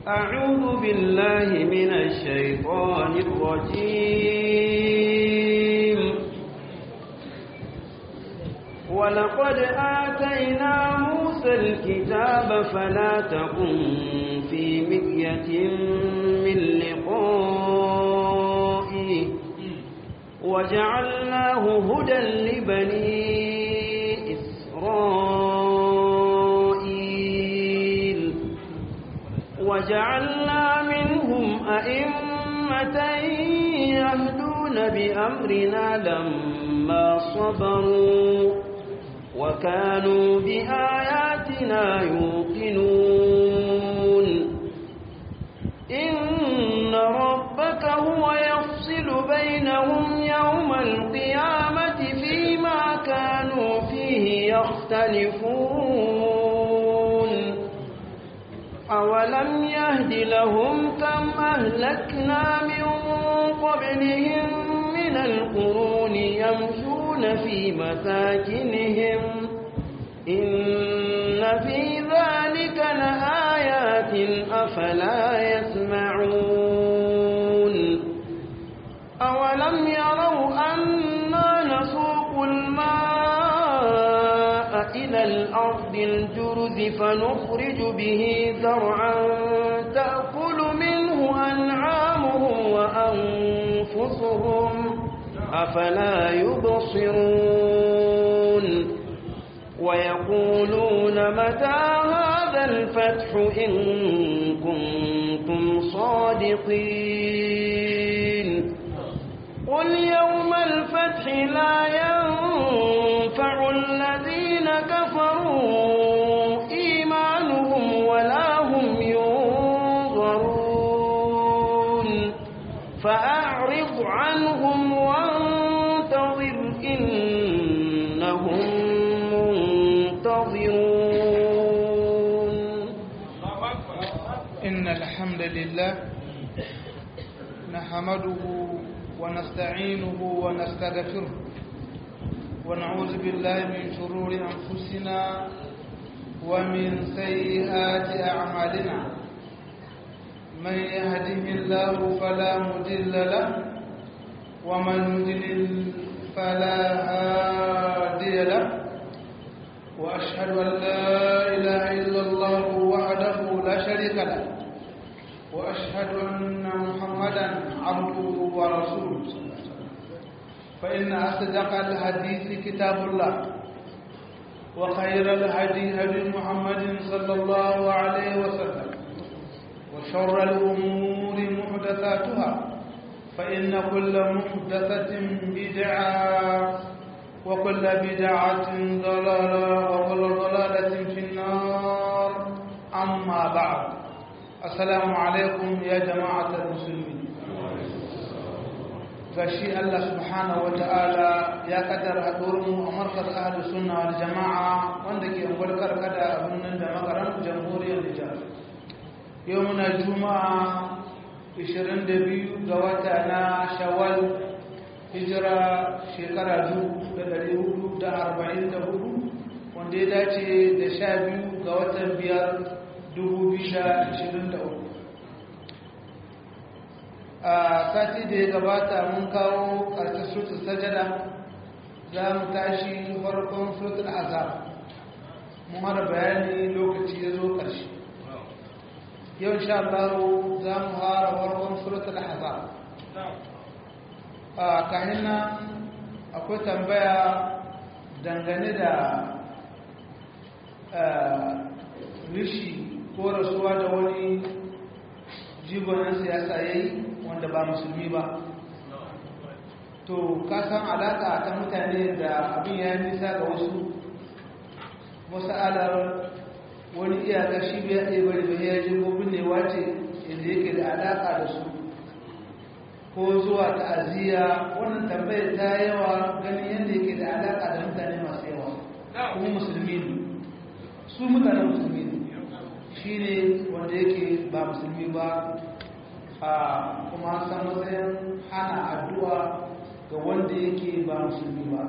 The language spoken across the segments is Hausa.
أعوذ بالله من الشيطان الرجيم ولقد آتينا موسى الكتاب فلا تكن في مكية من لقائه وجعلناه هدى لبني إسرائيل وجعلنا منهم أئمة يهدون بأمرنا لما صبروا وكانوا بآياتنا يوقنون إن ربك هو يفصل بينهم يوم القيامة فيما كانوا فيه يختلفون أولم يهد لهم كم أهلكنا من قبلهم من القرون يمشون في مساكنهم إن في ذلك لآيات أفلا يسمعون أولم يروا أنا نسوق الماء إلى الأرض الجرز فنخرج به زرعا تأكل منه أنعامهم وأنفسهم أفلا يبصرون ويقولون متى هذا الفتح إن كنتم صادقين قل يوم الفتح لا ينفع الذين كفروا إيمانهم ولا هم ينظرون فأعرض عنهم وانتظر إنهم منتظرون إن الحمد لله نحمده ونستعينه ونستغفره ونعوذ بالله من شرور أنفسنا ومن سيئات أعمالنا من يهده الله فلا مضل له ومن يضلل فلا هادي له وأشهد أن لا إله إلا الله وحده لا شريك له وأشهد أن محمدا عبده ورسوله فإن أصدق الحديث كتاب الله وخير الهدي هدي محمد صلى الله عليه وسلم وشر الأمور محدثاتها فإن كل محدثة بدعة وكل بدعة ضلالة وكل ضلالة في النار أما بعد السلام عليكم يا جماعة المسلمين gashi Allah subhanahu wa ta'ala ya kaddara haɗurinmu a markar ahalus sunna wal jama'a wanda ke gwarkar kada a birnin da makaran jamhuriyar Nijar. Yau muna juma'a 22 ga wata na shawwal hijira shekara 1444 wanda ya dace da sha biyu ga watan biyar 2023 a sati da ya gabata mun kawo ƙarshen sutul sajada za mu tashi farkon sutul azab mun hada bayani lokaci ya zo ƙarshe yau insha Allah za mu hara farkon sutul azab a kahin nan akwai tambaya dangane da rishi ko rasuwa da wani jigonin siyasa ya yi wanda ba musulmi ba to kasan alaƙa ta mutane da abin ya nisa ga wasu masa'alar wani iyaka shi biya ɗaya bari bai ya ji gobin ne wace inda yake da alaƙa da su ko zuwa ta'aziyya wannan tambayar ta yawa ganin yadda yake da alaƙa da mutane masu yawa kuma musulmi ne su mutane musulmi ne shi ne wanda yake ba musulmi ba a kuma san matsayin hana addu'a ga wanda yake ba musulmi ba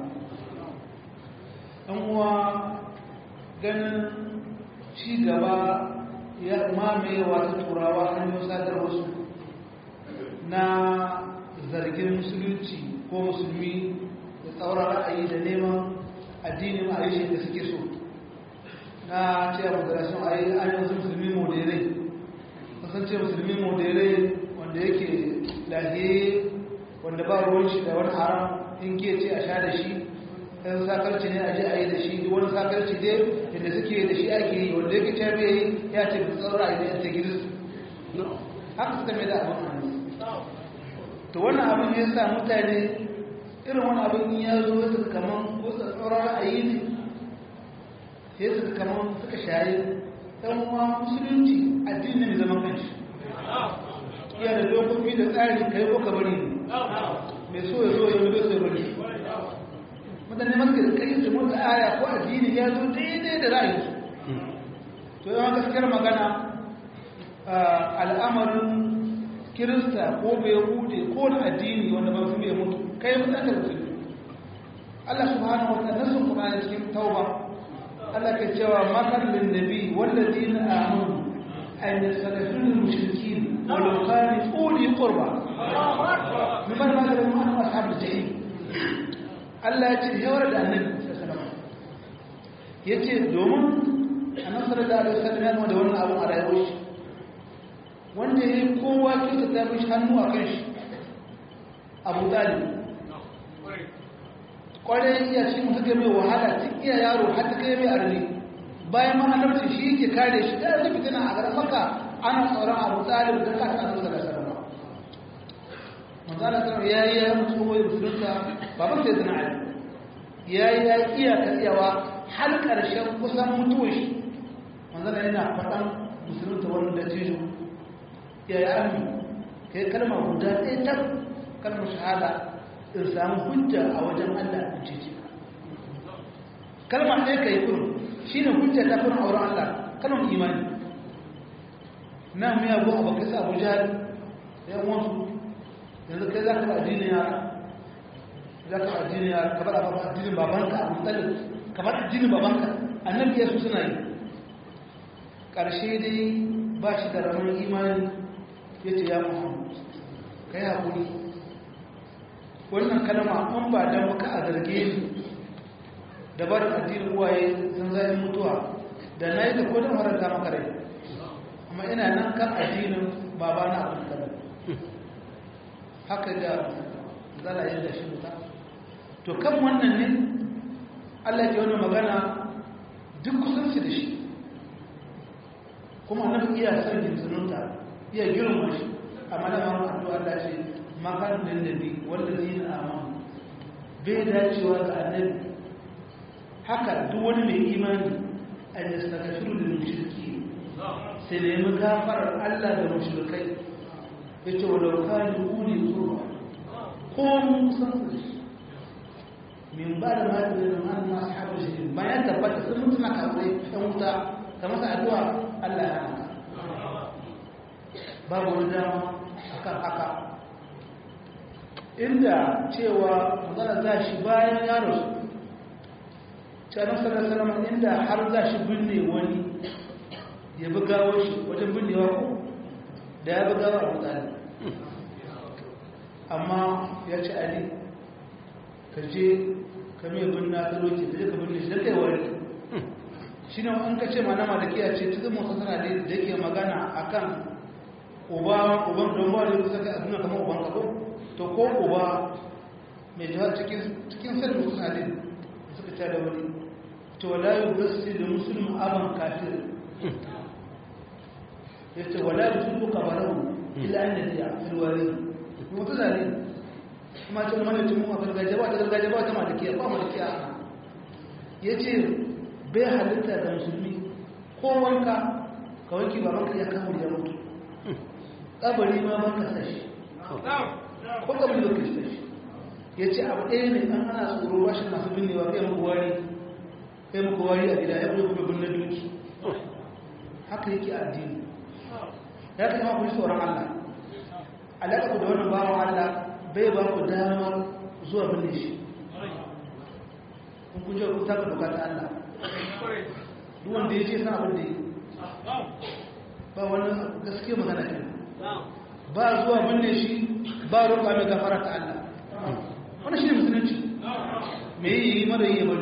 ɗan uwa ganin ci gaba ya mamaye wata turawa hanyar sadarwarsu na zargin musulunci ko musulmi da tsauran ra'ayi da neman addinin aishe da suke so na ce a moderation a yi an wasu musulmi moderai kasance musulmi moderai wanda yake lahiye wanda ba ruwan shi da wani haram in ke ce a sha da shi ɗan sakarci ne a ji a yi da shi wani sakarci dai yadda suke da shi ake yi wanda yake ce bai yi ya ce da tsauran ra'ayi da ta gidansu haka suka mai da abin hannu to wannan abin ya sa mutane irin wani abin ya zo ya suka kaman ko tsatsauran ra'ayi ne ya suka kaman suka shaye ɗan uwa musulunci addini mai zaman kanshi iya da dokoki da tsari kai ko ka bari mai so ya zo ya bai so ya bari mutane masu da kai su mutu aya ko addini ya zo daidai da ra'ayi to yawan gaskiyar magana al'amarin kirista ko bai hude ko na addini wanda ba su bai mutu kai mutan da musulmi Allah subhanahu wa ta'ala nasu kuma cikin tauba Allah ke cewa makar lin nabi walladina amanu an yastaghfiru lil mushrikeen walau kanu uli qurba mimman ma da mu ashabul jahim Allah ya ce yawar da annabi sallallahu alaihi wasallam yace domin annabi sallallahu alaihi wasallam ya da wannan abu a rayuwar shi wanda ya yi kowa kyauta ta fi hannu a kan shi abu talib kwarai iya shi mutu ga mai wahala tun iya yaro har ta kai mai arni bayan ma annabci shi yake kare shi da zai fitina a garin maka ana tsoron abu talib da ka ta nuna da sarrafa manzana sarrafa ya yi ya mutu wai musulunta baban sai zina ali ya yi ya iya ka iyawa har ƙarshen kusan mutuwa shi manzana yana faɗan musulunta wani da jijo ya yi armi kai kalma guda ɗaya ta kalmar shahada in samu hujja a wajen Allah in cece kalma ɗaya ka yi kurin shi ne hujja ta kurin auren Allah kalmar imani na miya go a bakai sa abuja ya wasu yanzu kai za ka ba addinin yara za ka ba addinin yara ka ba addinin babanka a mutsalin ka ba addinin babanka annabi ya su suna yi ƙarshe dai ba shi da ramar imani ya ce ya muhammadu ka yi haƙuri wannan kalma an ba don baka a zarge ni da barin addinin uwaye sun zai mutuwa da na yi da kodin haranta maka rai amma ina nan kan addinin baba na abin kala haka da zala yin da shi wuta to kan wannan ne allah ke wani magana duk kusanci da shi kuma nan iya sarkin sununta iya girma shi amma da ma addu'a Allah ce makan da nabi wanda zai yi amana bai dacewa ga annabi haka duk wani mai imani an yastaghfiru lil mushriki sai ne mu gafarar Allah da mushrikai yace walau kanu uli qurba ko mun san su min ba da ma da man ma sahabu shi bayan tabbata sun mutuna kawai dan wuta kamar addu'a Allah ya hana babu wani dama akan haka inda cewa magana za shi bayan yaro canan sarasarama inda har za shi binne wani ya bi gawar shi wajen binnewa ko da ya bi gawar abu tsari amma ya ci ali ka je ka mai binna ta roki ka je ka binne shi da kai wani shi ne an ka ce ma na malakiya ce ta zama wasu sana da yake magana akan uba uban don ba da yau saka a duniya kamar uban kabo to ko uba mai jihar cikin sarfi kusa ne suka ta da wani to wala yi gasi da musulun aban kafir ya ce wala yi sun duka barau ila an yadda filwari mutu zane kuma ce mana cin mu a gargajiya ba ta gargajiya ba ta malakiya ba malakiya ya ce bai halitta da musulmi ko wanka ka wanki babanka ya kamar ya mutu kabari ma ba ka sashi ko kabari ba ka sashi ya ce abu ɗaya ne an ana tsoro ba shi masu binnewa kai muku wari kai muku wari a gida ya fi kuma binne duki haka yake addini ya kai ma ku ji tsoron Allah alaƙa ku da wannan bawan Allah bai ba ku damar zuwa binne shi kun kuje ku taka bukata Allah duk wanda ya ce san abin da yi ba wani gaske magana ke ba zuwa binne shi ba roƙa mai gafara ta Allah wani shi ne musulunci me yi mara yi bari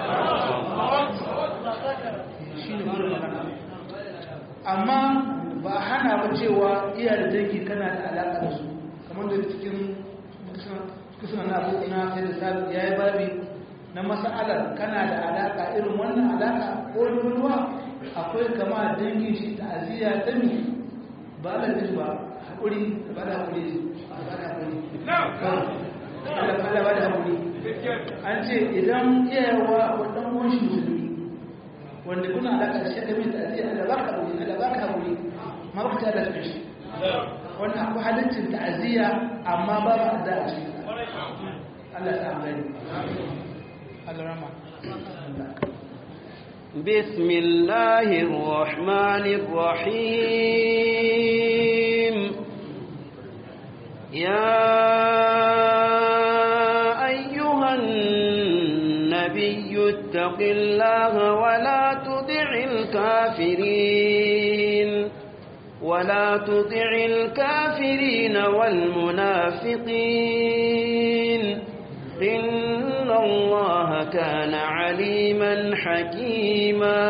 shi ne mara magana amma ba hana ba cewa iya da dangi kana da alaƙa da su kamar da cikin kusurna na abu na sai da sabi ya yi babi na masa'alar kana da alaƙa irin wannan alaƙa ko ruwa akwai kama dangin shi ta aziya ta mi ba da ji ba haƙuri ba da haƙuri ba da haƙuri Allah ba da haƙuri an ce idan iyayewa wadan uwan shi musulmi wanda kuna alaƙa da shi mai ta aziya Allah ba ka haƙuri Allah ba ka haƙuri ma ba ka ta da shi wannan akwai halittin ta'aziyya amma ba ba da a cikin Allah ta amfani Allah rama بسم الله الرحمن الرحيم يا أيها النبي اتق الله ولا تطع الكافرين ولا تطع الكافرين والمنافقين إن الله كان عليما حكيما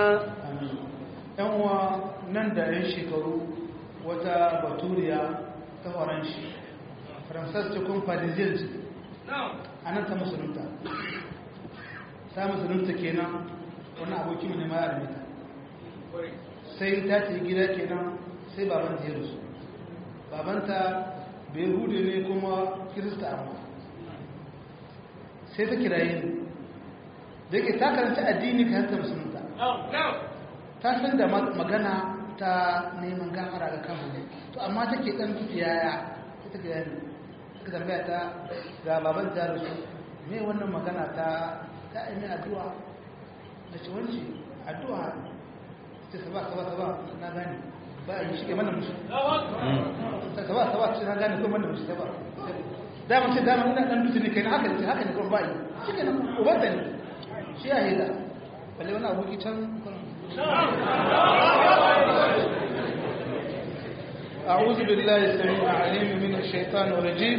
yanwa nan da yan shekaru wata baturiya ta faranshi faransas cikin parisien a nan ta musulunta ta musulunta kenan wani abokin ne ma ya alimita sai ta ce gida kenan sai babanta ya rusu babanta bai hudu ne kuma kirista amma sai ta kiraye ni da yake ta karanta addini ka hanta musulunta ta san da magana ta neman gafara ga kan ne to amma take dan yaya ta kiraye ni ta tambaya ta ga baban ta rusu me wannan magana ta ta yi addu'a da ce wance addu'a ce saba saba saba na gane ba yi shi ke mana musu saba saba ce na gane ko mana musu saba dama ce dama ina dan dutse ne kai haka ne haka ne kuma ba yi shi ke nan ubanta ne shi ya hida balle wani aboki can أعوذ بالله السميع العليم من الشيطان الرجيم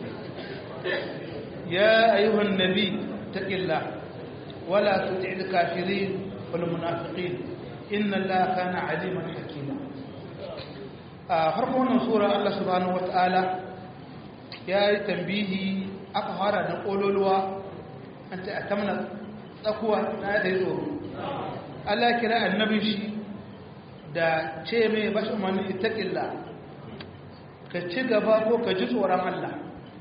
يا أيها النبي اتق الله ولا تطع الكافرين والمنافقين inna Allah kana aliman hakima a farkon wannan sura Allah subhanahu wataala ya yi tambihi aka fara da kololuwa an ta atamna tsakuwa na da tsoro Allah kira annabi shi da ce mai bashi umarni ittaqilla ka ci gaba ko ka ji tsoron Allah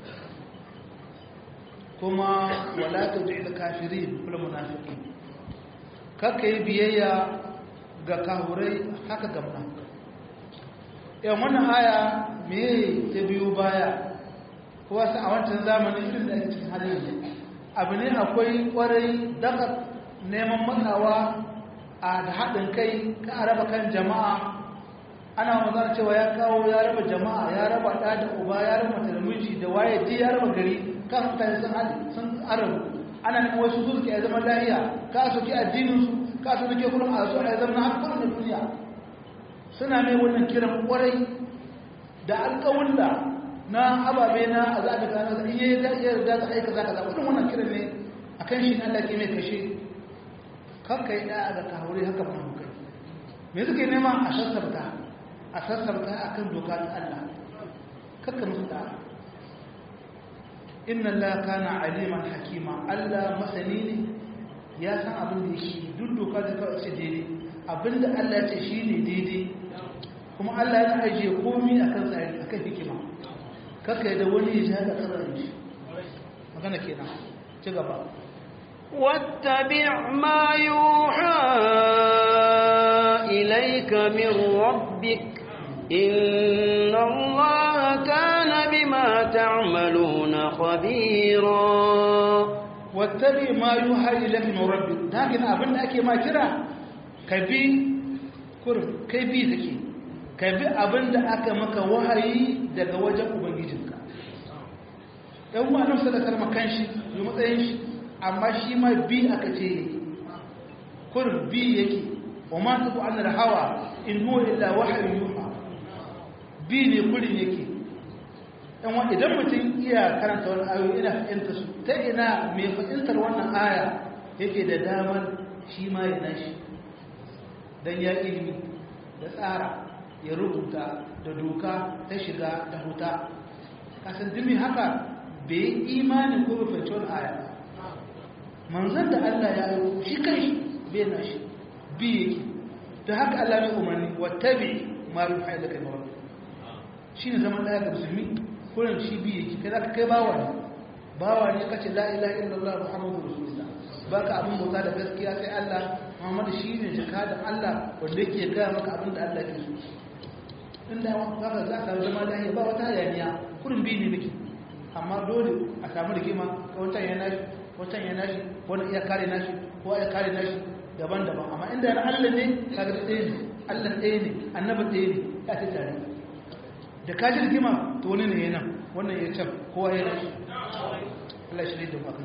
kuma wala tud'il kafirin kul munafiqin kaka yi biyayya ga kahurai haka gamna yan wannan aya me ta biyu baya kuwa a wancan zamanin irin da ake cikin halin yanzu abu ne akwai kwarai daga neman matsawa a da haɗin kai ka a raba kan jama'a ana magana cewa ya kawo ya raba jama'a ya raba ɗa da uba ya raba mata da miji da waye ji ya raba gari kan mutane sun hali sun arabu ana neman wasu su suke zama lahiya ka soke addininsu ka su suke kullum a su a zama na hakkar na duniya suna mai wannan kiran kwarai da alƙawulla na ababe na a zaɓi gano da iya iya da ta aika za ka zaɓa ɗin wannan kiran ne a kan shi Allah ke mai kashe kanka yi ɗaya ga kahuri haka ba mu kai me suke nema a sassabta a sassabta a kan doka ta Allah kakka musu da inna Allah kana aliman hakima Allah masani ne ya san abin da shi duk doka da kawai ce daidai abinda Allah ya ce shi ne daidai kuma Allah ya ajiye komi a kan tsari a kan hikima kakka yi da wani ya ji haka tsarin shi magana kenan ci gaba واتبع ما يوحى إليك من ربك إن الله كان بما تعملون خبيرا wattabi ma yuha ilayka min rabbik dakin abin da ake ma kira ka bi kur kai bi take ka bi abin da aka maka wahayi daga wajen ubangijinka dan uwa nan sai da kalma kanshi yi matsayin shi amma shi ma bi aka ce kur bi yake wa ma tuku an hawa in huwa illa wahyu yuha bi ne kurin yake dan wa idan mutum iya karanta wani ayoyi ina fahimta su ta ina mai fahimtar wannan aya yake da damar shi ma ya nashi dan ya ilimi da tsara ya rubuta da doka ta shiga da huta kasan dumi haka bai imani ko bai fahimci wani aya manzan da Allah ya yi shi kai bai na shi bi yake ta haka Allah mai umarni wattabi ma yi haɗa kai mawar shi ne zaman ɗaya ga musulmi kurin shi bi yake kai zaka kai bawa ne bawa ne kace la ilaha illallah muhammadu rasulullah baka abin bauta da gaskiya sai Allah Muhammadu shi ne jakadan Allah wanda yake gaya maka abin da Allah ke so inda haka za ka zama lahiya ba wata hayaniya kurin bi ne muke amma dole a samu rigima ka wancan ya nashi wancan ya nashi wani iya kare nashi ko ya kare nashi daban-daban amma inda yana Allah ne kaga ɗaya ne Allah ɗaya ne annabi ɗaya ne ya ce tare da ka ji rigima to wani ne yana wannan ya can kowa ya nashi Allah shi ne da maka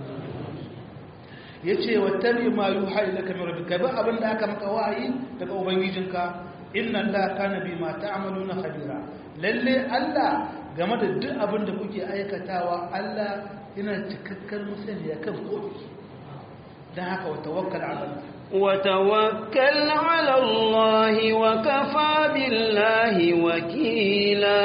ya ce wattabi ma yuha ilaka min rabbika ba abin da aka maka wa'ayi daga ubangijinka inna allaha kana bima ta'maluna khabira lalle Allah game da duk abin da kuke aikatawa Allah yana cikakken musani kan komai dan haka wa tawakkal ala Allah وتوكل على الله وكفى بالله وكيلا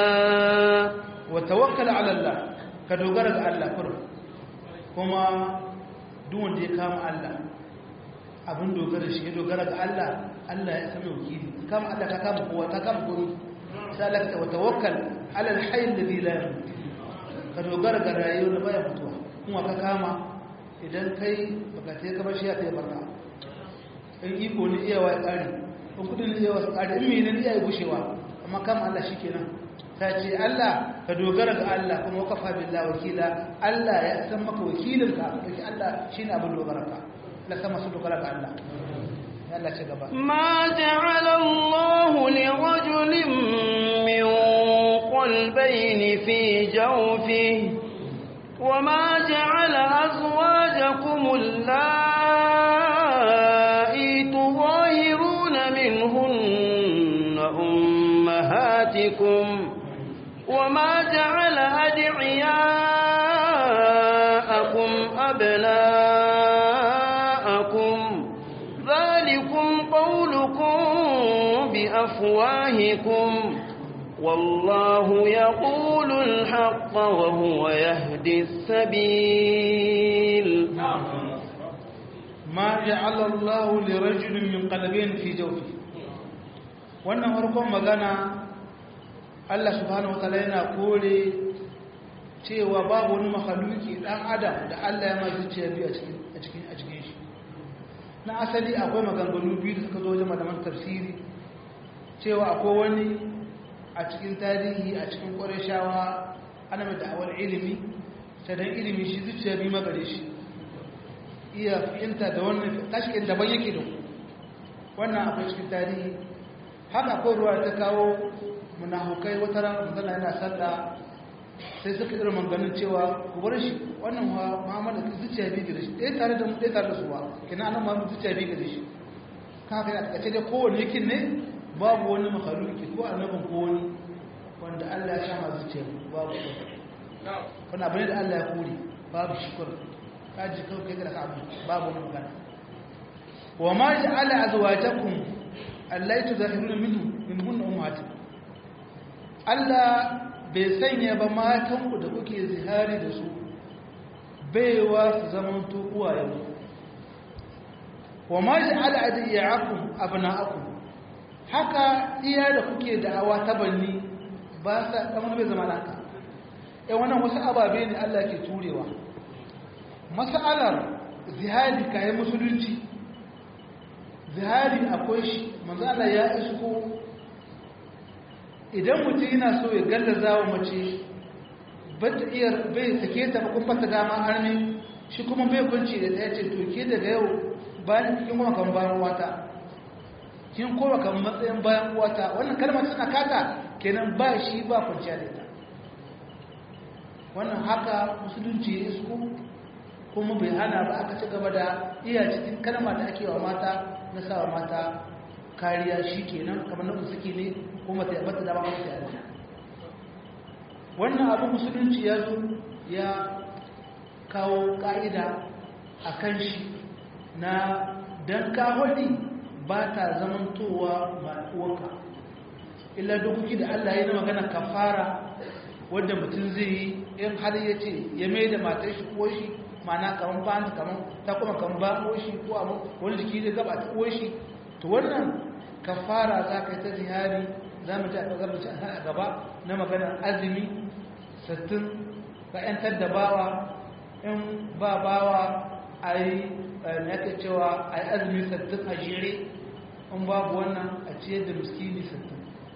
وتوكل على الله كدوغر ga Allah kurum kuma duk wanda ya kama Allah abin dogara shi ya dogara ga Allah Allah ya sami wakili kama Allah ka kama kowa ka kama kowa sai Allah ka tawakkal ala alhayy alladhi la yamut ka dogara ga rayuwar da baya mutuwa kuma ka kama idan kai baka sai ka bashi ya sai barka in iko ne iya wa tsari in kudin ne iya wa tsari in mene ne iya gushewa amma kama Allah shikenan ta ce Allah ka dogara ga Allah kuma wakafa billahi wakila Allah ya san maka wakilin ka kake Allah shine abin dogara ka la sama su dogara ga Allah ya Allah ce gaba ما جعل الله لرجل من قلبين في جوفه وما جعل أزواجكم اللائي تظاهرون منهن أمهاتكم وما جعل أدعياءكم أبناءكم ذلكم قولكم بأفواهكم والله يقول الحق وهو يهدي السبيل ما جعل الله لرجل من قلبين في جوفه wannan farkon magana Allah subhanahu wataala yana kore cewa babu wani mahaluki dan adam da Allah ya ma zuciya biyu a cikin a cikin a cikin shi na asali akwai maganganu biyu da suka zo wajen malaman tafsiri cewa akwai wani a cikin tarihi a cikin ƙwarishawa ana mai da'awar ilimi ta dan ilimi shi zuciya biyu magare shi iya fahimta da wannan tashikin daban yake da ku wannan akwai cikin tarihi haka akwai ruwa ta kawo munafukai wata rana manzana yana sallah sai suka irin manganin cewa ku bar shi wannan wa muhammad da zuciya biyu gare shi ɗaya tare da mu ɗaya tare da suwa kina anan ma zuciya biyu gare shi kan haka ya kace dai kowane yakin ne babu wani makaluki ko annabin ko wani wanda Allah ya shama zuciya babu wani abu ne da Allah ya kore babu shukur ka ji kawai kai da abu babu wani magana wa ma ja'ala azwajakum allati tuzahiruna minhu min hunna ummahatikum Allah bai sanya ba matan ku da kuke zihari da su baiwa su zaman to uwayen wa ma ja'ala adiyakum abna'akum haka iya da kuke da'awa ta banni ba sa kamar bai zama haka eh wannan wasu ababe ne Allah ke turewa mas'alar zihari kayan musulunci zihari akwai shi manzo Allah ya isko idan mutum yana so ya gallaza wa mace bata iya bai sake ta kun fata dama arni shi kuma bai kunci da ta yace to ke daga yau bayan kin kuma kan bayan wata kin koma kan matsayin bayan wata wannan kalmar tana kata kenan ba shi ba kwanciya da ita wannan haka musulunci ya isko kuma bai hana ba aka ci gaba da iya cikin kalma da ake wa mata na sawa mata kariya shi kenan kamar na suke ne kuma ta yabata da ba masu yadda wannan abin musulunci ya zo ya kawo ƙa'ida a kan shi na don kawai ba ta zamantowa ba uwanka illa dokoki da Allah ya na magana kafara wadda mutum zai yi in har ya ce ya mai da matar shi ko shi mana kaman ba kaman ta kuma kan ba ko shi ko abu wani jiki zai gaba ta ko shi to wannan kafara za ka yi ta zihari za mu ji a ƙasar mace a gaba na maganar azumi sattin ka ‘yantar da bawa in ba bawa a yi yake cewa a yi azumi sattin a jere in babu wannan a ciyar da miskini sattin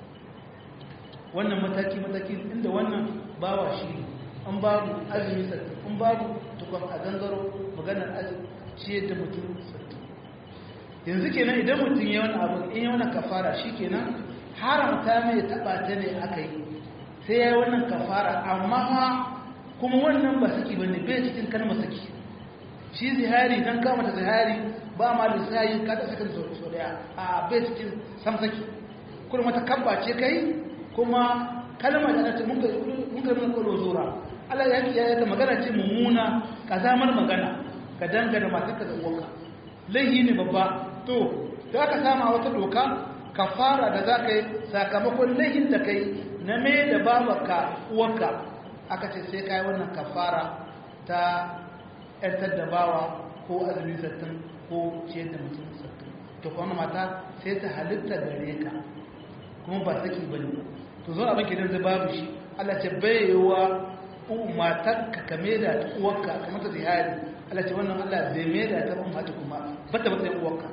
wannan mataki-mataki inda wannan bawa shi in babu azumi sattin in babu tukwan a gangaro maganar azumi ciyar da mutum sattin yanzu kenan idan mutum ya wani abu in yi wani kafara shi kenan haramta mai taɓa ta ne aka yi sai ya yi wannan kafara amma ma kuma wannan ba saki ba ne bai cikin kalmar saki shi zihari don kama da zihari ba ma da sayi kada sakin so daya a bai cikin sam saki kuma mata kabba ce kai kuma kalmar da nace mun ka mun ka nuna kwallo zura Allah ya kiyaye ta magana ce mummuna kazamar magana ka dangana matarka da uwanka laihi ne babba to da ka sama wata doka kafara da za ka yi sakamakon laihin da kai na mai da babaka uwanka aka ce sai ka yi wannan kafara ta ‘yantar da bawa ko azumi sattin ko ciyar da mutum sattin to kuma mata sai ta halitta gare ka kuma ba saki ba ne to zo abin gidan zai babu shi Allah ce bayewa matar ka kame da ta uwanka kamar ta zihari Allah ce wannan Allah zai mai da ta umma kuma ba ta matsayin uwanka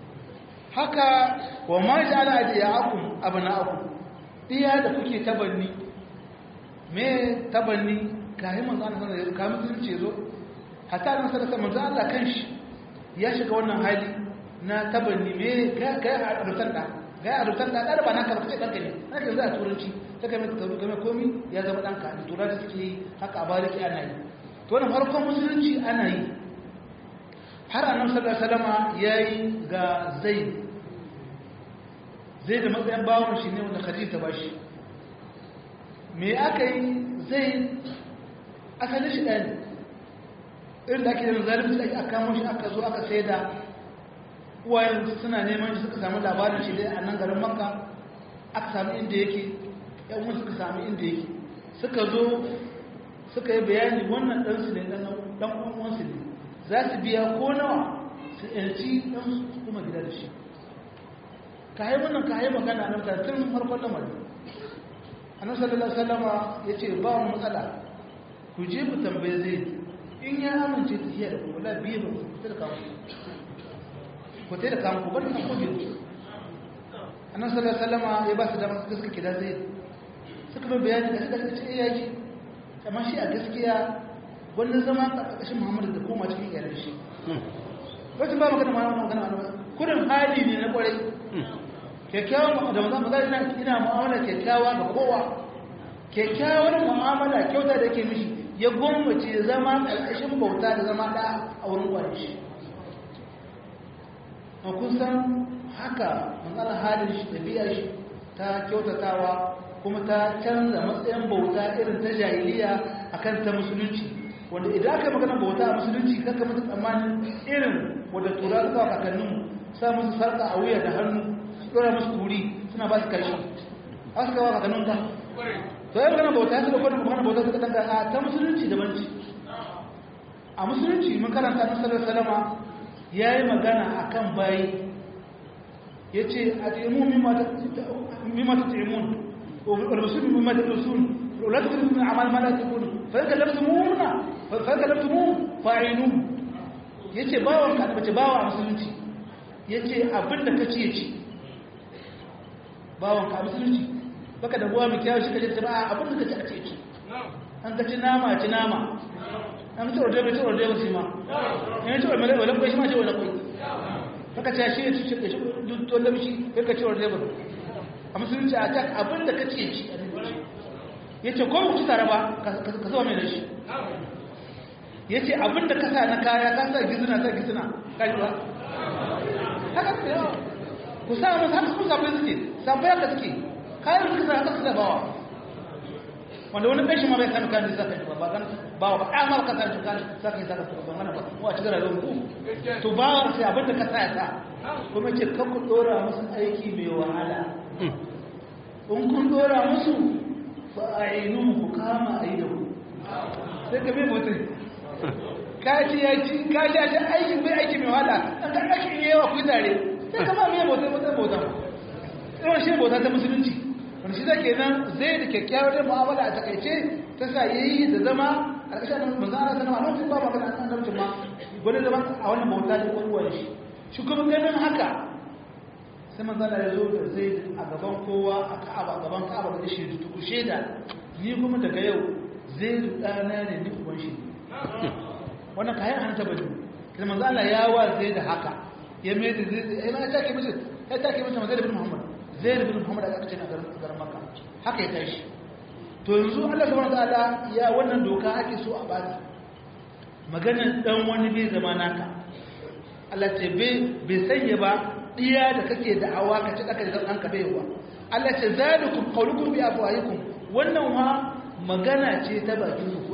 haka wa ma ja'ala adiyakum abna'akum iya da kuke tabanni me tabanni kai manzo Allah sallallahu alaihi wasallam kamin ce zo hatta nan sallallahu alaihi wasallam Allah kanshi ya shiga wannan hali na tabanni me kai kai a rutan da kai a rutan da da ba naka ba kai danka ne naka za a turanci ta kai mai tabu kai komi ya zama danka ne turanci suke haka a bariki ana yi to wannan farkon musulunci ana yi har annabi sallallahu alaihi wasallam yayi ga zaid zai da matsayin bawon shi ne wanda khadija ba shi me aka yi zai asalin shi ɗaya irin da ake da zalibin da aka kamo shi aka zo aka sai da uwayen suna neman shi suka samu labarin shi dai a nan garin makka aka samu inda yake yan wani suka samu inda yake suka zo suka yi bayani wannan ɗansu ne ɗan uwansu ne za su biya ko nawa su yanci ɗansu kuma gida da shi ka yi wannan ka yi magana nan ta tun farkon lamarin annabi sallallahu alaihi wasallama yace ba mu matsala ku je ku tambaye zai in ya amince ta hiya da ku wala biye ba ku tada kawo ku tada kawo ku bar ta ko biyu annabi sallallahu alaihi wasallama ya ba su da suka suka kida zai suka bai bayani da suka ce eh yaji amma shi a gaskiya wannan zama karkashin Muhammadu da koma cikin iyalan shi wacce ba magana ma magana kurin hali ne na kwarai kyakkyawan da mazan magana ina ina mu'amala kyakkyawa ga kowa kyakkyawar mu'amala kyauta da ke mishi ya gwammace zama ƙarƙashin bauta da zama ɗa a wurin kwanan shi a kusan haka matsalar halin shi ɗabi'ar shi ta kyautatawa kuma ta canza matsayin bauta irin ta jahiliya akan ta musulunci wanda idan aka magana bauta a musulunci kanka mutu tsammanin irin wadda tura suka kakanninmu sa musu sarƙa a wuya da hannu dora musu kuri suna ba su kashi a suka wa kakannin ka to yau gana bauta ya suka kwanan kwanan bauta suka danka a ta musulunci da banci a musulunci mun karanta na sallar salama ya yi magana a kan bayi ya ce a taimu mimma ta taimun والرسول مما تدرسون ولا تدرسون من اعمال ما لا تكون فإذا لبتموهن فإذا لبتموه فاعلون yace bawon ka bace bawa a musulunci yace abin da kace yace bawon ka musulunci baka da ruwa mai kyau shi kaje ta ba abin da kace a ce an kace nama ci nama an ci rode bai ci rode ba shi ma in ci rode wala ko shi ma ci wala ko baka ce shi ci ci duk dole shi kai ka ci rode ba a musulunci a can abin da kace ci ya ce ko ci tare ba ka zo mai da shi ya ce abin da kasa na kaya ka sa gizina sa gizina kaji ba haka ce yawa ku sa musu haka ku sabai suke sabai haka suke kayan suka sa haka suka bawa wanda wani kashi ma bai kan kan da saka ba kan bawa ba amma ka san kan saka saka ba mana ba mu a cikin rayuwar ku to bawa sai abin da ka sa ya sa kuma ce kan ku dora musu aiki mai wahala in kun dora musu fa ainu ku kama aida ku sai ka bai mutum ka ci ya ci ka ci ya aikin bai aiki mai wahala an ka aiki ne yawa ku tare sai ka ba mai mutum mutum mutum irin shi bauta ta musulunci wani shi zake nan zai da kyakkyawar da mu'amala a takaice ta sa yayi da zama a ƙarshen manzo Allah sanama a lokacin ba magana an annabci ma gwani zama a wannan bauta da ƙwaruwar shi shi kuma ganin haka sai manzo Allah ya zo da zai a gaban kowa a Ka'aba a gaban Ka'aba da shi tuku sheda ni kuma daga yau zai dana ne ni uban shi wannan kayan hanta bane kuma manzo Allah ya wa zai da haka ya mai da zai ya take mishi ya take mishi manzo ibn Muhammad zai bin Muhammad aka ce a garin Makka haka ya tashi to yanzu Allah subhanahu wataala ya wannan doka ake so a bada maganar dan wani bai zama naka Allah ce bai bai sanya ba diya da kake da awa ka ci aka da ka bai wa Allah ce zalikum qawlukum bi afwahikum wannan ma magana ce ta bakin ku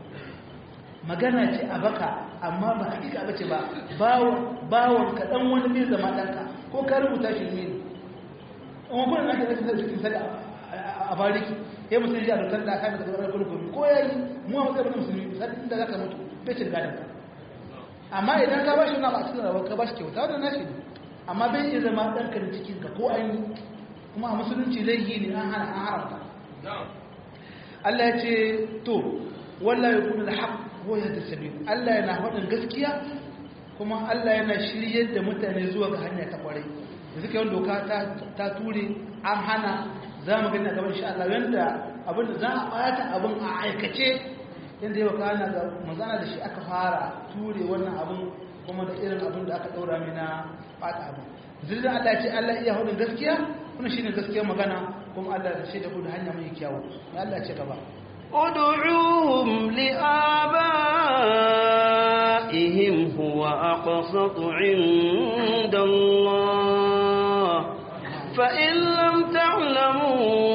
magana ce a baka amma ba hakika bace ba bawon bawon ka dan wani bai zama danka ko ka rubuta shi ne amma kuma na da rashin cikin sada a bariki ya mutum ya dokar da aka da tsoron kulkumi ko ya yi mu a matsayin musulmi sai inda zaka mutu bai cin gadon ka amma idan ka bashi na ba cikin rawar ka bashi kyauta da nashi ne amma bai iya zama ɗan ka da cikin ka ko an yi kuma a musulunci laifi ne an hana an haramta Allah ya ce to wallahi yakunu al-haq huwa yahdi sabil Allah yana faɗin gaskiya kuma Allah yana shiryar da mutane zuwa ga hanya ta kwarai yanzu kai doka ta ture an hana za mu gani a gaban insha Allah yanda abin da za a bata abin a aikace yanda yau kana da manzana da shi aka fara ture wannan abin kuma da irin abin da aka daura mai na bata abin zirin Allah ya ce Allah iya hudun gaskiya kuma shine gaskiyar magana kuma Allah da shi da kudu hanya mai kyawu ya Allah ce gaba ادعوهم لآبائهم هو أقسط عند الله فإن لم تعلموا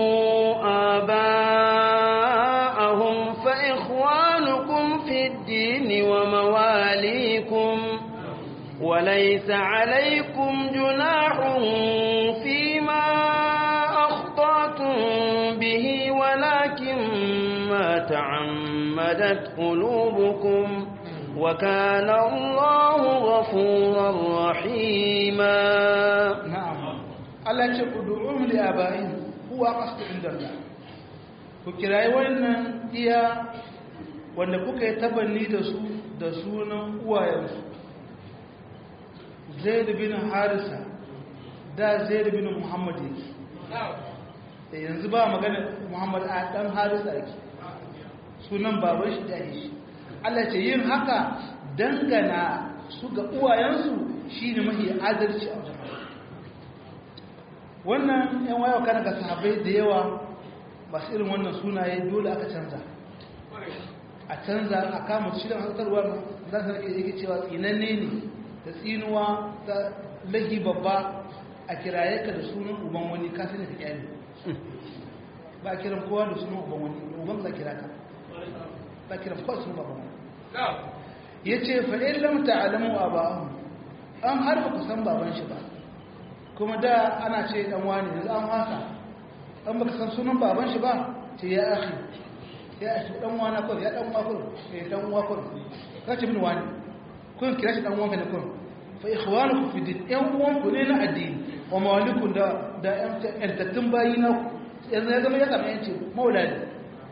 آباءهم فإخوانكم في الدين ومواليكم وليس عليكم جناح فيما أخطأتم به ولكن ما تعمدت قلوبكم وكان الله غفورا رحيما na'am Allah ya ce ud'uhum li aba'ihim huwa qasdu indallah ku kirayi wannan iya wanda kuka yi tabanni da su da sunan uwayensu Zaid bin Harisa da Zaid bin Muhammad yake da yanzu ba magana Muhammad a dan Harisa yake sunan baban shi da shi Allah ce yin haka dangana su ga uwayensu shine mahi adalci a wajen wannan yan wayo kana ga sahabbai da yawa masu irin wannan sunaye dole aka canza a canza a kama shi da hantarwa za su rike yake cewa tsinanne ne da tsinuwa ta lagi babba a kiraye ka da sunan uban wani ka sani ka kyale ba kiran kowa da sunan uban wani uban za kira ka ba kiran kowa sunan baban wani ya ce fa'in lamta alamu a ba'ahu an har ba ku san baban shi ba kuma da ana ce dan wani yanzu an wasa an baka san sunan baban shi ba ce ya akhi ya akhi dan wana ko ya dan uwa ko eh dan uwa ko ka ce bin wani kun kira shi dan uwanka ne kun fa ikhwanukum fi din yan uwan ku ne na addini wa mawalikum da da yan tattun bayi na yanzu ya zama ya zama yanci mauladi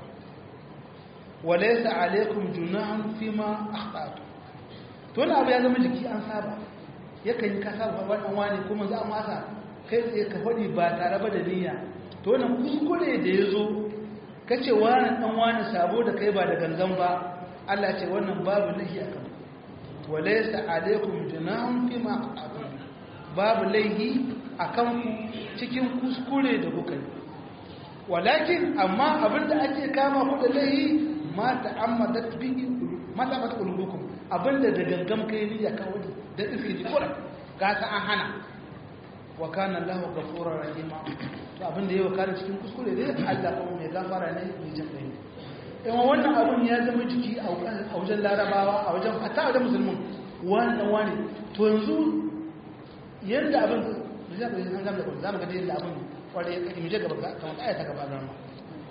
walaysa alaykum junahun fima akhtatu to wannan abu ya zama jiki an saba yakan yi kasa wannan wani kuma za a masa kai tsaye ka faɗi ba tare ba da niyya to wannan kuskure da ya zo ka ce wani ɗan wani sabo da kai ba da gangan ba Allah ce wannan babu laihi a kan walaisa alaikum junahun fi ma aqatum babu laihi a kan ku cikin kuskure da kuka yi walakin amma abinda ake kama ku da laihi ma ta'ammadat bihi ma ta'ammadat qulubukum abinda da gangan kai niyya kawai da iske ji kura ga ta an hana wa kana lahu ghafurur rahima to abin da yawa kana cikin kuskure dai Allah kuma mai gafara ne mai jin kai in wannan abun ya zama jiki a wajen larabawa a wajen hatta a wajen musulmin wani dan wani to yanzu yadda abin da zai ga an gama da za mu ga yadda abin kware ya kai mu je gaba kamar ayata gaba da mu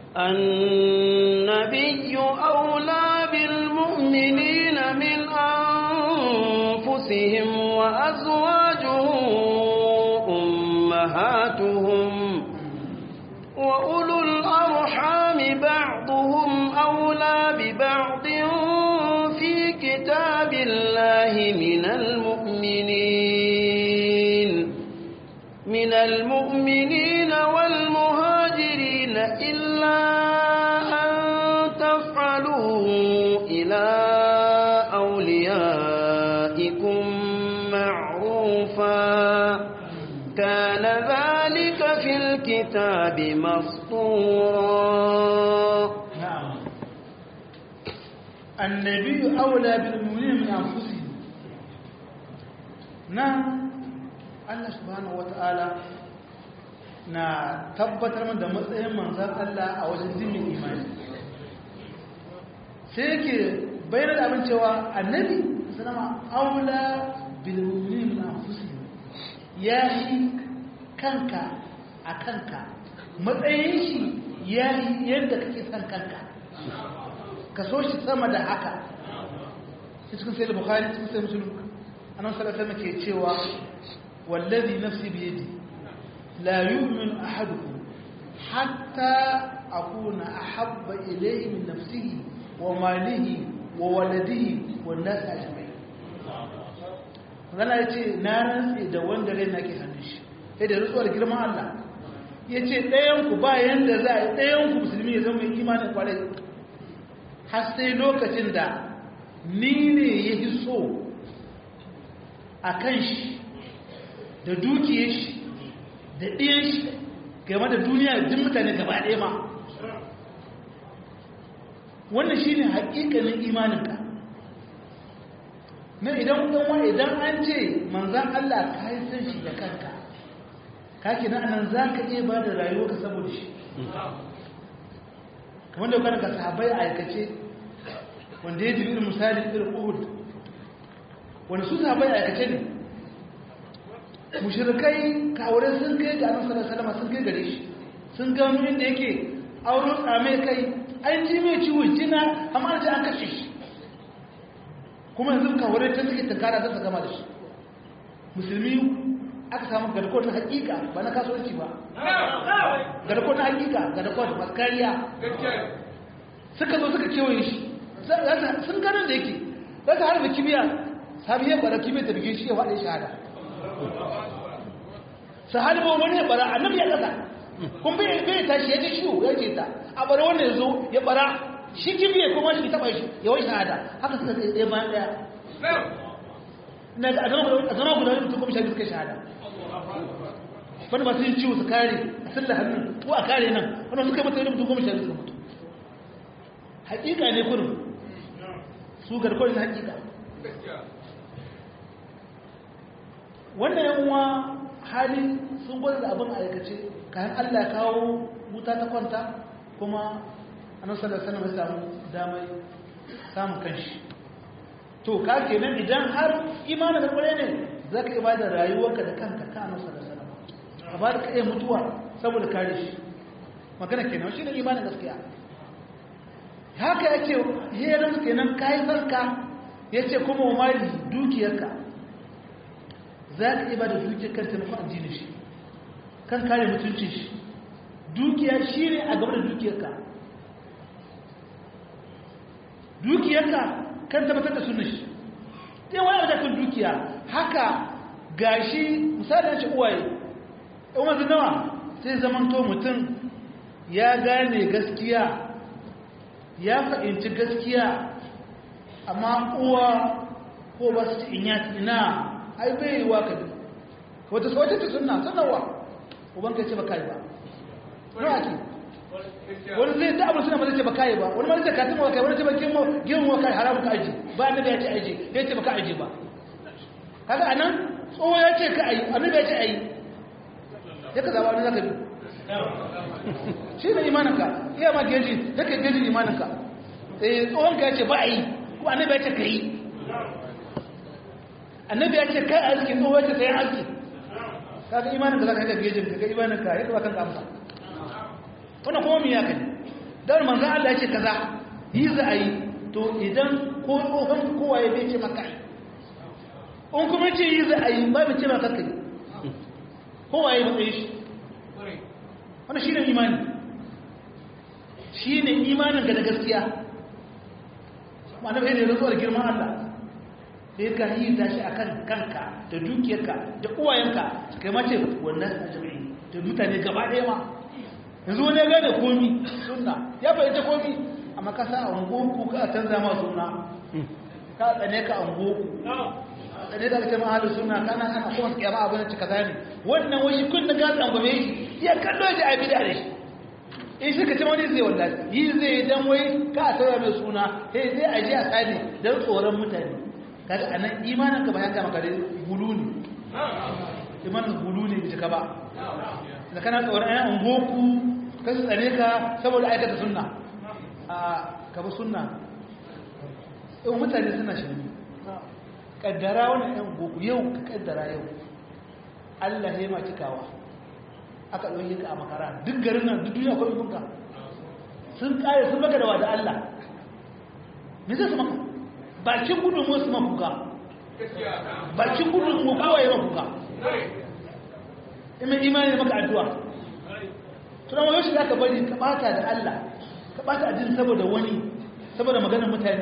النبي أولى بالمؤمنين من أنفسهم وأزواجه أمهاتهم وأولو الأرحام بعضهم أولى ببعض في كتاب الله من المؤمنين من المؤمنين والمهاجرين إلا أن تفعلوا إلى أوليائكم معروفا كان ذلك في الكتاب مسطورا نعم النبي أولى بالمؤمنين من أنفسهم نعم Allah subhanahu wata'ala na tabbatar min da matsayin manzan Allah a wajen zimin imani sai yake bayyana da abin cewa annabi sanama aula bil mu'minin min anfusihim ya yi kanka a kanka matsayin shi ya yi yadda kake son kanka ka so shi sama da haka cikin sai da bukhari cikin sai musulun annabi sallallahu alaihi wasallam ke cewa والذي نفسي بيدي لا يؤمن أحدكم حتى أكون أحب إليه من نفسه وماله وولده والناس أجمعين Allah ya ce na rantse da wanda rai na ke hannun shi sai da rutsuwar girman Allah ya ce ɗayanku ba yanda za a yi ɗayanku musulmi ya zama imanin kwarai har sai lokacin da ni ne ya fi so a kan shi da dukiyar shi da ɗiyan shi game da duniya duk mutane gaba ɗaya ma wannan shi ne haƙiƙanin imaninka na idan kuma idan an ce manzan Allah ka yi san shi da kanka kaki na anan za ka iya ba da rayuwa ka saboda shi kamar da kanaka sahabai a aikace wanda ya jibi misali irin uhud wanda su sahabai a aikace ne mushrikai kawure sun kai ga annabi sallallahu alaihi wasallam sun kai gare shi sun ga mu inda yake auro tsame kai an ji mai ciwo jina amma an an kashe shi kuma yanzu kawure ta suke tankara za su gama da shi musulmi aka samu garkuwar na hakika ba na kasuwanci ba garkuwar na hakika garkuwar masu kariya suka zo suka kewaye shi sun ganin da yake za su harba kibiya sabi ya bara kibiyar ta bige shi ya faɗi shahada sahabi ba wani ya bara annabi ya kasa kun bai bai tashi ya ji ciwo ya ce ta a bara wanda ya zo ya bara shi kibiye kuma shi taba shi ya wai shahada haka suka tsaye ɗaya bayan ɗaya na ga a zama guda wani mutum kuma shi suka shahada wani masu yin ciwo su kare a salla hannun ko a kare nan wani suka yi mata wani mutum kuma shi suka mutu hakika ne kurin su garkon na hakika wannan yanwa hali sun gwada da abin aikace kayan allah kawo wuta ta kwanta kuma annabi sallallahu alaihi wasallam ya samu damar samun kanshi to ka kenan idan har imanin da kware ne zaka iya bada rayuwarka da kanka ka annabi sallallahu alaihi wasallam ka bada kai mutuwa saboda kare shi magana kenan shine imanin gaskiya haka yake heran kenan kai farka yace kuma wa mali dukiyarka za ka iya bada dukiyar kan taimakon addinin shi kan kare mutuncin shi dukiya shi ne a gaba da dukiyarka dukiyarka kan tabbatar da sunan shi ɗaya wani abu kan dukiya haka gashi misali ce uwaye ɗan wanzu nawa sai zamanto mutum ya gane gaskiya ya fahimci gaskiya amma uwa ko ba su ci inya ina ai bai yi wa ka bi wata sauce ta suna sanarwa uban ka ce ba kai ba nawa ake wani zai da abin suna ba zai ce ba kai ba wani ma zai katin wa kai wani ce ba gemu wa kai haramun ka aji ba annabi ya ce aji ya ce ba ka aji ba kaga anan tsoho ya ce ka ayi annabi ya ce ayi ya ka zaba wani zaka bi shi ne imaninka iya ma geji ya ka geji imaninka eh tsohon ka ya ce ba a yi kuma annabi ya ce ka yi annabi ya ce kai aski tsohon ya ce sai aski kaga imaninka za ka yi da gejin ka ga imaninka ya ba kanka amsa wannan kuma miya kai dan manzon Allah ya ce kaza yi za a yi to idan ko tsohon kowa ya bai ce maka yi in kuma ce yi za a yi ba bai ce maka kai kowa ya matsayi shi wannan shi ne imani shi ne imanin ga da gaskiya ma'ana bai da rantsuwar girman Allah sai ka yi ta shi a kan kanka da dukiyarka da uwayenka kai mace wannan a jami'i da mutane gaba ɗaya ma yanzu wani ya gane komi suna ya fahimta komi amma ka sa a ungoku ka canza ma suna ka tsane ka ungoku tsane da kake mahalin suna kana ana kuma su kyama abin da cika zane wannan wani kun da gasa an gome shi ya kallo ji a bida da shi in shi ka ce wani zai wallahi yi zai dan wai ka a sauya mai suna sai zai aje a tsani don tsoron mutane kaga anan imanin ka bayan gama kare gulu ne imanin gulu ne bai cika ba da kana tsoron ayan ungoku ka su tsane ka saboda aikata sunna a kaba sunna yau mutane suna shirme kaddara wannan yan goku yau ka kaddara yau Allah ya ma cikawa aka ɗauki ka a makara duk garin nan duk duniya akwai ibinka sun kare sun maka da wada Allah me zai su maka bakin gudun mu su mafuka bakin gudun mu kawai ya mafuka imin imani maka addu'a tunan wani shi za ka bari ka bata da Allah ka bata ajin saboda wani saboda maganar mutane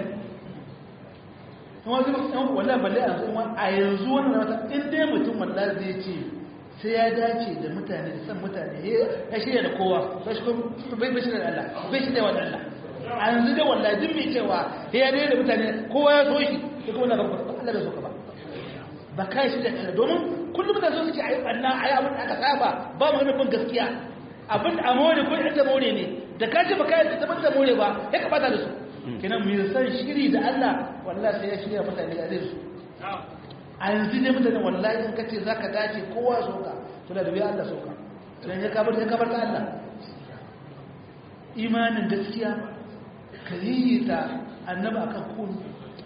wallah balle a yanzu a yanzu wannan wata in dai mutum wallah zai ce sai ya dace da mutane da san mutane ya shirya da kowa bai bai shirya da Allah bai shirya wa Allah a yanzu dai wallah duk mai cewa ya dai da mutane kowa ya so shi da kuma na gaba Allah bai so ka ba ba kai shi da Allah domin kullum da so suke ayi banna ayi abin da aka saba ba mu nufin gaskiya abin da amore ko inda more ne da ka ce ba kai da ban da more ba ya ka bata da su kenan mu san shiri da Allah wallahi sai ya shirya mutane da zai su a yanzu ne mutane wallahi in kace zaka dace kowa soka to da bai Allah soka dan ya kabar ya kabar ta Allah imanin gaskiya kaliyita annabi akan kullu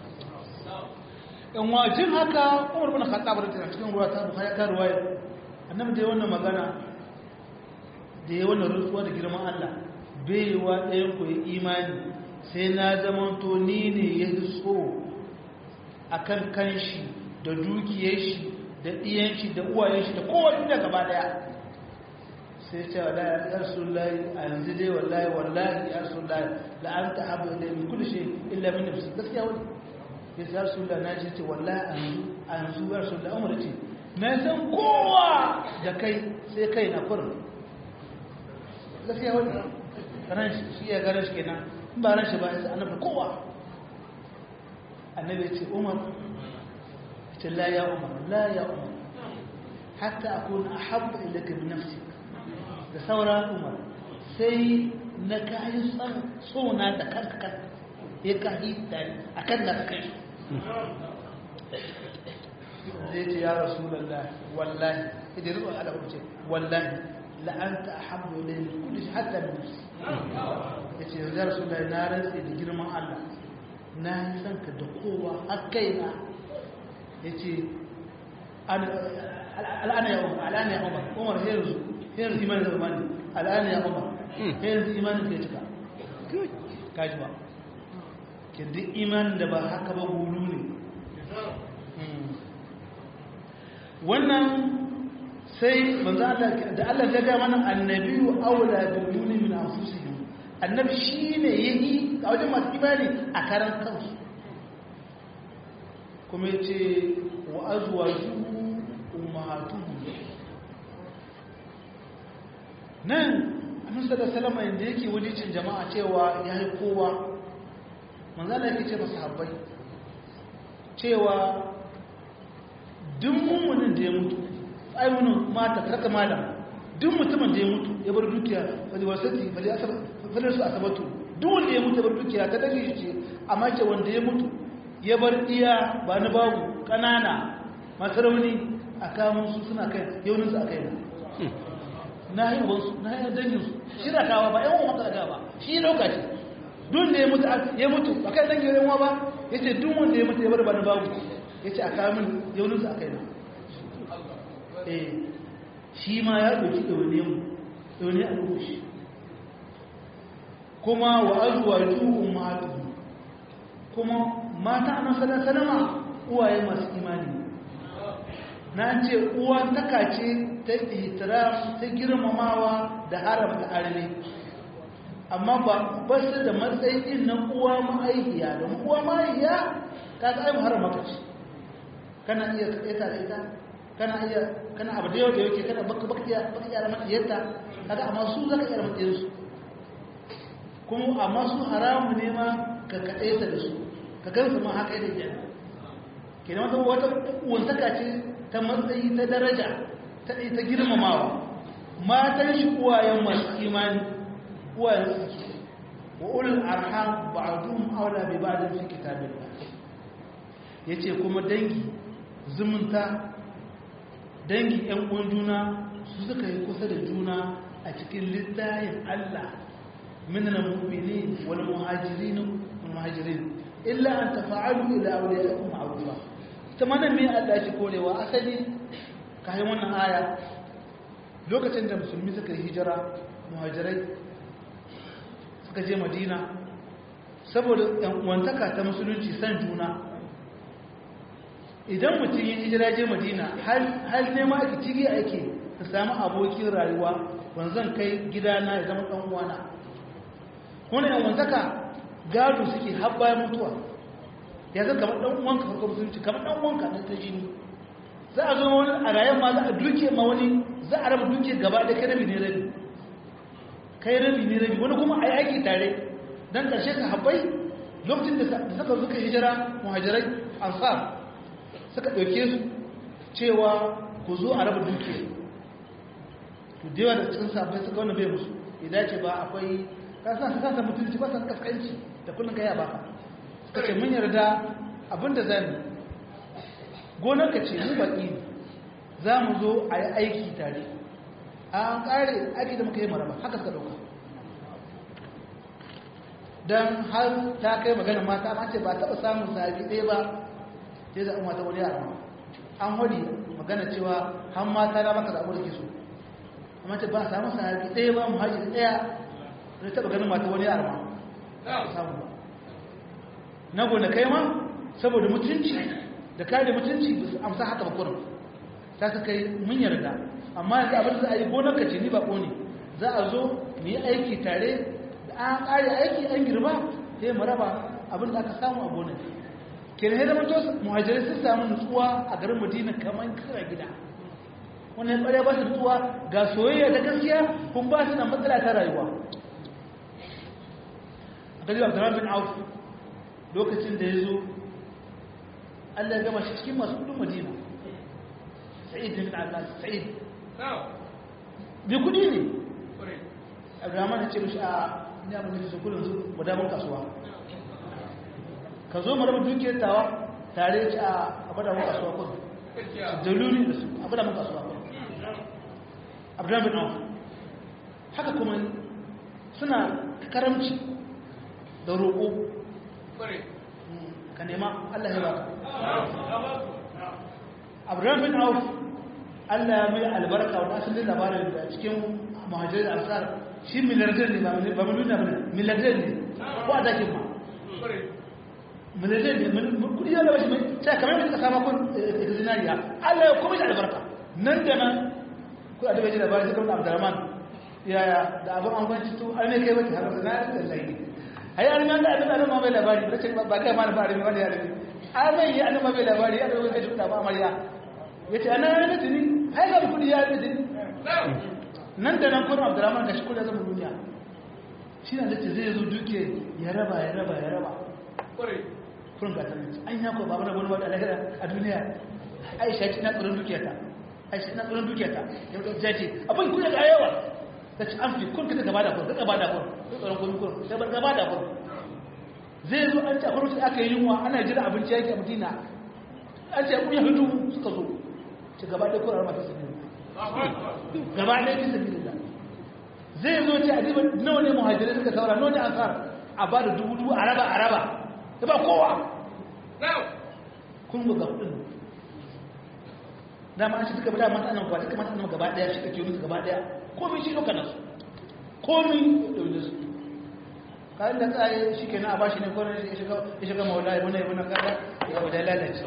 in wajin haka Umar bin Khattab radiyallahu cikin ruwa ta Bukhari ka ruwaya annabi da wannan magana da ya wannan rutsuwa da girman Allah bai wa ɗayan ku imani sai na zamanto ni ne ya so a kan kanshi da dukiyar shi da ɗiyan shi da uwayen shi da kowane da gaba daya sai ce wa ya rasulullahi a yanzu dai wallahi wallahi ya rasulullahi la an ta haɓa da mai kudu shi illa min nafsi gaskiya wani ya ce ya rasulullahi na ce wallahi a yanzu ya rasulullahi umar ce na san kowa da kai sai kai na kurin gaskiya wani ran shi ya garan shi kenan ba ran shi ba sai annabi kowa annabi ya ce umar ce la ya umar la ya umar hatta akuna ahabba ilayka bi nafsi da saura umar sai na kayi san sona da kanka kan ya kayi tare akan da kai zai ce ya rasulullah wallahi idan ruwan ala ce wallahi la anta ahabbu ilayya min kulli shay hatta bi nafsi ya ce yanzu rasu da na rantse da girman Allah na yi son ka da kowa har kaina ya ce al'ana ya umar al'ana ya umar umar yanzu yanzu imanin da umar al'ana ya umar yanzu imanin ka ya cika kaji ba ke duk imanin da ba haka ba gulu ne wannan sai manzo Allah da Allah ya ga mana annabiyu aula bil mu'minin min anfusihim annabi shine yayi a wajen masu imani a karan kansu kuma yace wa azwajuhu ummahatuhum nan annabi sallallahu alaihi wasallam inda yake wajicin jama'a cewa yayi kowa manzo Allah yake ce masahabbai cewa duk mummunin da ya mutu aiwunin mata karka malam duk mutumin da ya mutu ya bar dukiya wani wasati fadar su asabatu duk wanda ya mutu ya bar dukiya ta dage shi ce amma ce wanda ya mutu ya bar iya ba na babu ƙanana masu rauni a kamun su suna kai yauninsu a kai na yi wansu na yi danginsu shi da kawa ba yan uwan maka ba shi lokaci duk da ya mutu ya mutu ba kai dangin yan ba ya ce duk wanda ya mutu ya bar bani babu ya ce a kawo min yauninsu a kai na eh shi ma ya ɗauki ɗaune mu ɗaune a ɗauki kuma wa azuwa juhun matu kuma mata a nasarar salama uwaye masu imani na ce uwa taka ce ta ihtiram ta girmamawa da haramta arne amma ba ba su da matsayin na uwa ma'aikiya da uwa ma'aikiya ta ga aibu haram maka ce kana iya kaɗaita da ita kana iya kana abu da yau da yake kana baka baka iya baka iya matsayarta kaga amma su zaka iya matsayarsu kuma amma su haramu ne ma ka kaɗaita da su ka gansu ma haka yadda ke kenan wata wata wantaka ce ta matsayi ta daraja ta ta girmamawa matan shi uwayen masu imani uwayen suke wa ulul arham ba'dhum awla bi ba'd fi kitabillah yace kuma dangi zumunta dangi yan uwan juna su suka yi kusa da juna a cikin littafin Allah min al-mu'minin wal muhajirin wal muhajirin illa an tafa'alu ila awliyaikum ma'rufa ita ma nan me Allah ya korewa asali kai wannan aya lokacin da musulmi suka yi hijira muhajirai suka je Madina saboda yan uwantaka ta musulunci san juna idan mutum ya hijira je Madina hal ne ma ake cigi ake ka samu abokin rayuwa wanzan kai gidana ya zama dan uwana kuma yan uwantaka gado suke har bayan mutuwa ya zan kamar ɗan uwanka farko musulunci kamar ɗan uwanka na ta jini za a zo wani a rayan ma za a duke ma wani za a raba duke gaba da kai rabi ne rabi kai rabi ne rabi wani kuma a yi aiki tare don ƙarshe ka habbai lokacin da suka zuka hijira muhajirai ansar suka ɗauke su cewa ku zo a raba duke to da yawa da cikin sabbai suka wani bai musu ya dace ba akwai kasa su kasa mutunci ba san kaskanci da kullum ka yaba suka ce mun yarda abinda za mu gonar ka ce mu baki za mu zo a yi aiki tare an ƙare aiki da muka yi maraba haka suka ɗauka don har ta kai magana mata amma ce ba taɓa samun sahabi ɗaya ba sai da umar ta wani yara an hori magana cewa har mata na maka zaɓo da ke so amma ce ba samun sahabi ɗaya ba muhajiri ɗaya zai taɓa ganin mata wani yara ma samu ba na gona kai ma saboda mutunci da kare mutunci ba su amsa haka ba kurin ta ka kai mun yarda amma yanzu abin da za a yi gonar ka ce ni ba ne za a zo mu yi aiki tare da an kare aiki an girma sai mu raba abin da aka samu a gonar kenan ya zama tosu muhajirai sun samu nutsuwa a garin madina kamar kira gida wannan ƙwarya ba su nutsuwa ga soyayya ta gaskiya kun ba su na matsala ta rayuwa galiba abdurrahman bin auf lokacin da ya zo allah ya gama shi cikin masu kudin madina sa'id bin allah sa'id bi kudi ne abdurrahman ya ce mishi a ni abin da ke kudin su gudanar kasuwa ka zo mu raba dukiyar tawa tare ci a abada mun kasuwa kudu dalili da su abada mun kasuwa kudu abdurrahman bin auf haka kuma suna karamci da roƙo ka nema Allah ya baka Abraham bin Auf Allah ya mai albarka wani asalin labarin da cikin muhajirin ansar shi milardar ne ba miliyona ba ne milardar ne ko a dakin ma milardar ne kudi yana bashi mai sai kamar yadda ka sama kun zinariya Allah ya kuma shi albarka nan da nan ku a daga ji labarin sai kawai Abdurrahman yaya da abin an kwanci to an ne kai wata har da na da zai ai an nan da annabi ma bai labari ba ce ba kai ma labari ba ne ya rabi an mai yi annabi bai labari ya dawo kai shuda ba amarya yace ana yana tuni ai ga kudi ya da tuni nan da nan kuma Abdurrahman gashi kudi zama duniya shi ne da zai zo duke ya raba ya raba ya raba kurin ga tani an ya ko babu wani wanda lahira a duniya Aisha ce na tsoron dukiyarta Aisha na tsoron dukiyarta yau da jaje abin kudi ga yawa ta ci an fi kun kita gaba da kun ka gaba da kun tsoron kun kun sai bar gaba da kun zai zo an ci a farko aka yi yunwa ana jira abinci yake a madina an ce kun ya hudu suka zo ci gaba da kun arma ta sabi gaba da fi sabi da zo ce a diba nawa ne muhajirai suka saura nawa ne ansar a ba da dubu dubu a raba a raba da ba kowa kun ga kudin dama an shi duka bada mata nan kwa duka mata nan gaba daya shi kake musu gaba daya komai shi lokacin su komai da wanda su kayan da tsaye shi ke na a bashi ne kwanan ya shiga maula ya muna yi muna kada ya wadda lalace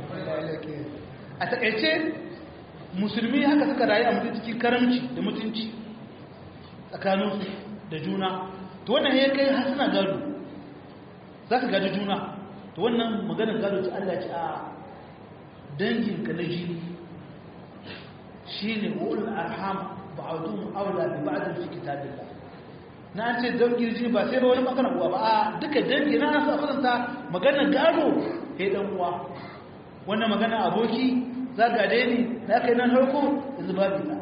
a taƙaice musulmi haka suka rayu a mutum cikin karamci da mutunci tsakaninsu da juna to wannan ya kai har suna gado za ka gado juna to wannan maganin gado ta Allah ce a danginka na jini shi ne wa'ul arham ba'adun aula bi ba'adun fi kitabillah na an ce dangin jini ba sai ba wani magana uwa ba a duka dangi na nasu a fasanta magana gado ya dan uwa wannan magana aboki za ga dai ne na kai nan harko yanzu babu ta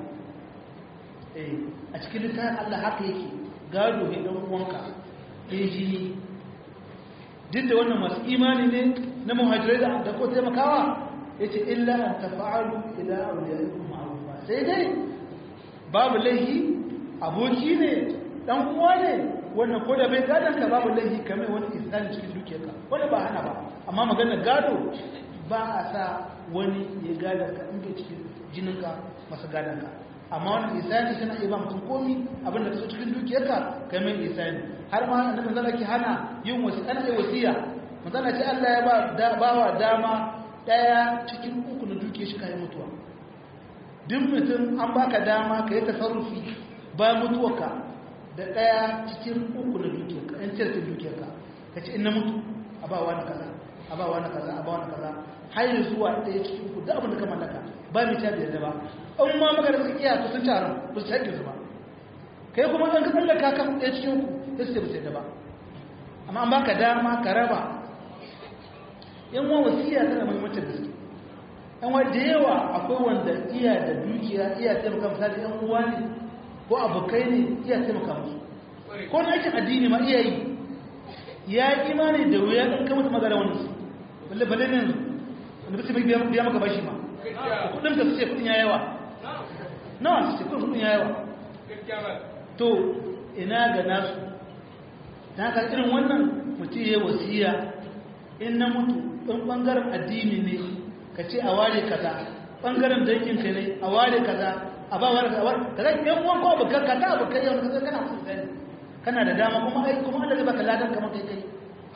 a cikin littafin Allah haka yake gado ya dan uwanka ya jini duk da wannan masu imani ne na muhajirai da da ko taimakawa yace illa an tafa'alu ila awliyaikum ma'rufa sai dai babu laihi aboki ne dan uwa ne wannan ko da bai gadon ka babu laifi kamar wani isani cikin dukiyarka wanda ba hana ba amma maganar gado ba a sa wani ya gadon ka inda cikin jininka masa gadon ka amma wani isani kana iya ba mutum komi abinda ka so cikin dukiyarka kamar isani har ma annabi zalla ki hana yin wasi ana yi wasiya manzala ce Allah ya ba da bawa dama daya cikin uku na dukiyar shi kai mutuwa duk mutum an baka dama ka yi tasarrufi bayan mutuwarka da ɗaya cikin uku na dukiyarka ɗan cirkin dukiyarka ka ce ina mutu a ba wani kaza a ba wani kaza a ba wani kaza har yi zuwa ɗaya cikin uku da abin da ka mallaka ba mai ta biyar da ba an ma maka da suka iya to sun taron ba su haƙƙi su ba kai kuma ɗan ka tsallaka kan ɗaya cikin uku ya su ce ba su yadda ba amma an baka dama ka raba yan wa wasiya tana muhimmancin gaske yan wa da yawa akwai wanda iya da dukiya iya taimaka misali yan uwa ne ko abokai ne iya taimaka musu ko na aikin addini ma iya yi ya yi imani da wuya ɗan kama ta magana wani su balle balle ne wanda bisa biya maka bashi ma kudin ka su ce kudin ya yawa nawa su ce kudin ya yawa to ina ga nasu ta haka irin wannan mutum ya wasiya in na mutu ɗan ɓangaren addini ne ka ce a ware kaza ɓangaren danginka ne a ware kaza a ba wani kawar da zai yan uwan ko abokan ka ta abokan yau ka kana musu sani kana da dama kuma ai kuma Allah zai baka ladan kamar kai kai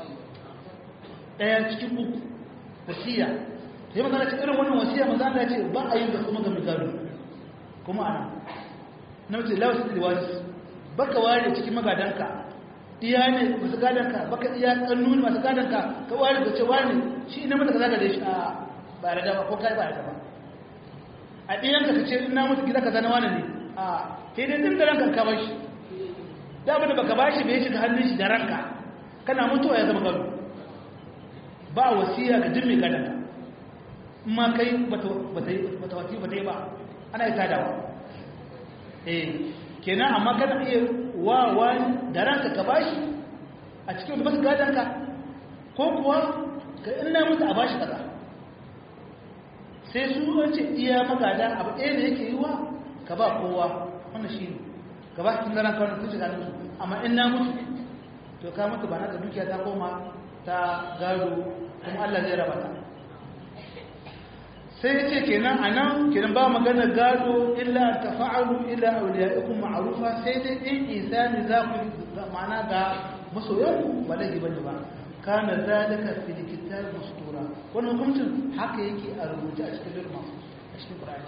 daya cikin uku wasiya sai magana cikin irin wannan wasiya manzo Allah ya ce ba a yin da kuma ga migado kuma ana na mace lawas da wasu baka ware cikin magadanka iya ne masu gadanka baka iya kannuni masu gadanka ka ware ka ce wani shi ne mata kaza da shi a ba da dama ko kai ba da ba a ɗiyanka ka ce ina mutu gida ka zana wani ne a sai dai ɗin da ranka ka bashi da abin da baka bashi bai shiga hannun shi da ranka kana mutuwa ya zama gado ba wasiya ga jin mai gadon ka in ma kai bata wasi bata yi ba ana yi tadawa eh kenan amma kana iya wa wani da ranka ka bashi a cikin wanda masu gadon ka ko kuwa ka ina mutu a bashi kaza sai su wace iya magada abu ɗaya da yake yi wa ka ba kowa wannan shi ne ka ba cikin garan kawai kun shiga da su amma in na mutu to ka mutu ba na ka dukiya ta koma ta gado kuma Allah zai raba ta sai ya ce kenan a nan kenan ba magana gado illa ta fa'alu illa auliya'ikum ma'rufa sai dai in isani za ku ma'ana ga masoyanku ba laifi bane ba kana zalika fil kitab mustura wannan hukuncin haka yake a rubuce a cikin lirma a cikin qur'ani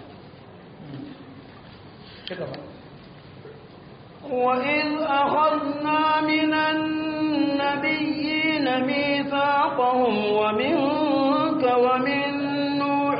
ta gaba وإذ أخذنا من النبيين ميثاقهم ومنك ومن نوح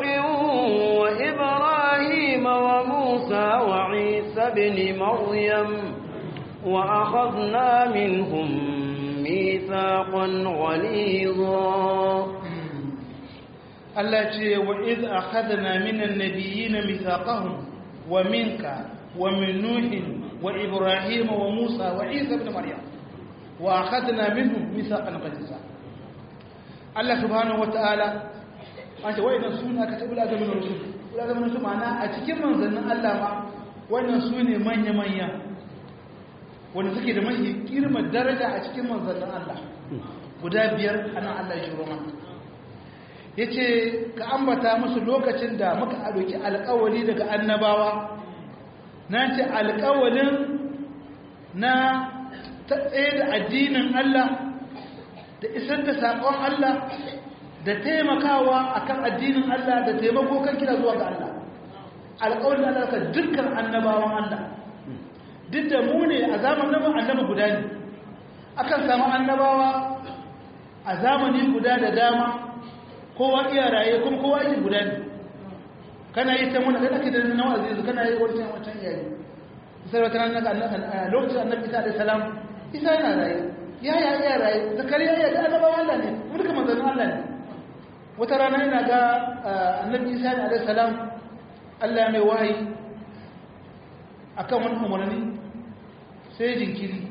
وإبراهيم وموسى وعيسى بن مريم وأخذنا منهم ميثاقا غليظا Allah ce wa iz akhadna minan nabiyyin mithaqahum wa minka wa min nuhin wa ibrahim wa musa wa isa ibn maryam wa akhadna minhum mithaqan ghaliza Allah subhanahu wa ta'ala an ce wayannan suna ka tabbata da min rusul kula da min rusul ma'ana a cikin manzannin Allah ma wannan sune manya manya wanda suke da mafi girman daraja a cikin manzannin Allah guda biyar ana Allah ya shiro mana ya ce ka ambata musu lokacin da muka ɗauki alkawali daga annabawa na ce alkawalin na ta tsaye da addinin Allah da isar da saƙon Allah da taimakawa akan addinin Allah da taimako kan kira zuwa ga Allah alƙawarin Allah ka dukkan annabawan Allah duk da mu ne a zamanin annabi guda ne akan samu annabawa a zamani guda da dama kowa iya raye kuma kowa yake guda ne kana yi ta muna da ake da na wa'azi yanzu kana yi wancan wancan yayi sai wata ranar lokacin annabi Isa alaihi salam Isa yana raye ya ya iya raye zakariya ya da annabawan Allah ne mu duka manzannin Allah ne wata rana ina ga annabi Isa alaihi salam Allah mai wahayi akan wani umarni sai jinkiri